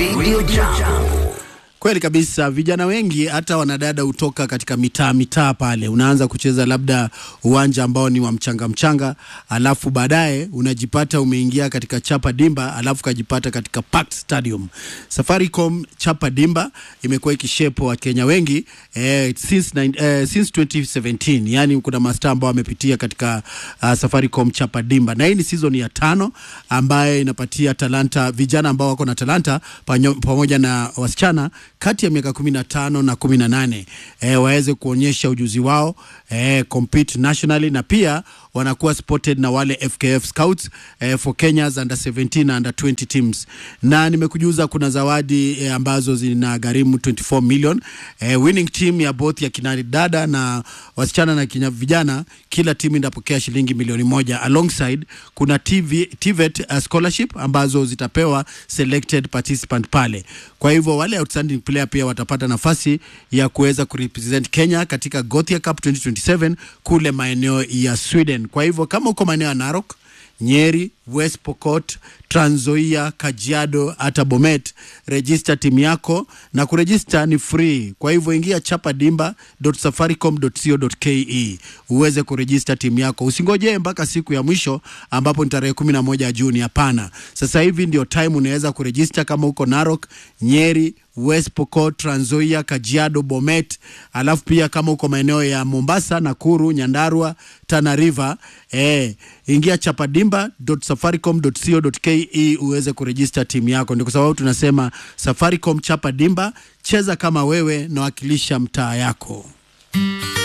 Radio Jambo. Kweli kabisa, vijana wengi hata wanadada hutoka katika mitaa mitaa pale, unaanza kucheza labda uwanja ambao ni wa mchanga mchanga, alafu baadaye unajipata umeingia katika Chapa Dimba, alafu kajipata katika Park Stadium. Safaricom Chapa Dimba imekuwa ikishepo wa Kenya wengi eh, since, nine- eh, since 2017 yani kuna mastaa ambao wamepitia katika uh, Safaricom Chapa Dimba, na hii ni season ya tano ambayo inapatia talanta vijana ambao wako na talanta panyo- pamoja na wasichana kati ya miaka kumi na tano na kumi na nane eh, waweze kuonyesha ujuzi wao eh, compete nationally na pia wanakuwa spotted na wale FKF Scouts eh, for Kenya's under 17 na under 20 teams, na nimekujuza kuna zawadi eh, ambazo zina gharimu 24 million eh, winning team ya both ya kina dada na wasichana na kina vijana, kila timu inapokea shilingi milioni moja. Alongside kuna TV, TVET uh, scholarship ambazo zitapewa selected participant pale. Kwa hivyo wale outstanding player pia watapata nafasi ya kuweza kurepresent Kenya katika Gothia Cup 2027 kule maeneo ya Sweden. Kwa hivyo kama uko maeneo ya Narok Nyeri, West Pokot, Trans Nzoia, Kajiado hata Bomet, register timu yako na kurejista ni free. Kwa hivyo ingia chapadimba.safaricom.co.ke uweze kurejista timu yako. Usingojee mpaka siku ya mwisho ambapo ni tarehe 11 Juni. Hapana, sasa hivi ndio time unaweza kurejista kama uko Narok, Nyeri, West Pokot, Trans Nzoia, Kajiado, Bomet, alafu pia kama uko maeneo ya Mombasa, Nakuru, Nyandarua, Tana River, eh, ingia chapadimba.safaricom.co.ke uweze kurejista timu yako. Ndio kwa sababu tunasema Safaricom Chapa Dimba, cheza kama wewe na wakilisha mtaa yako.